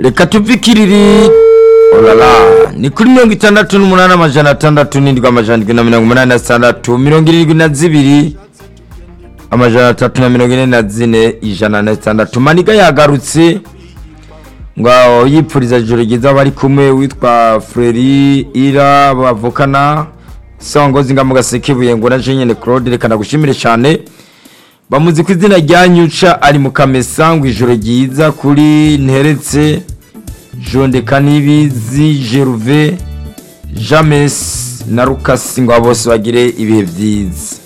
reka tuve ikiriri olala ni kuri mirongo itandatu n'umunani amajana atandatu n'indwi amajana indwi na mirongo umunani na zitandatu mirongo irindwi na zibiri amajana atatu na mirongo ine na zine ijana na zitandatu maniga yagarutse ngo yipfuriza ijoro ryiza bari kumwe witwa freri ira bavukana songozi nga mu gasekebuye ngo na jenyine claude reka nagushimire cyane bamuzi ku izina rya nyuca ari mu kamesa ngo ijoro ryiza kuri nteretse jondeka n'ibizi jeruve james na rukasi ngo bose bagire ibihe byiza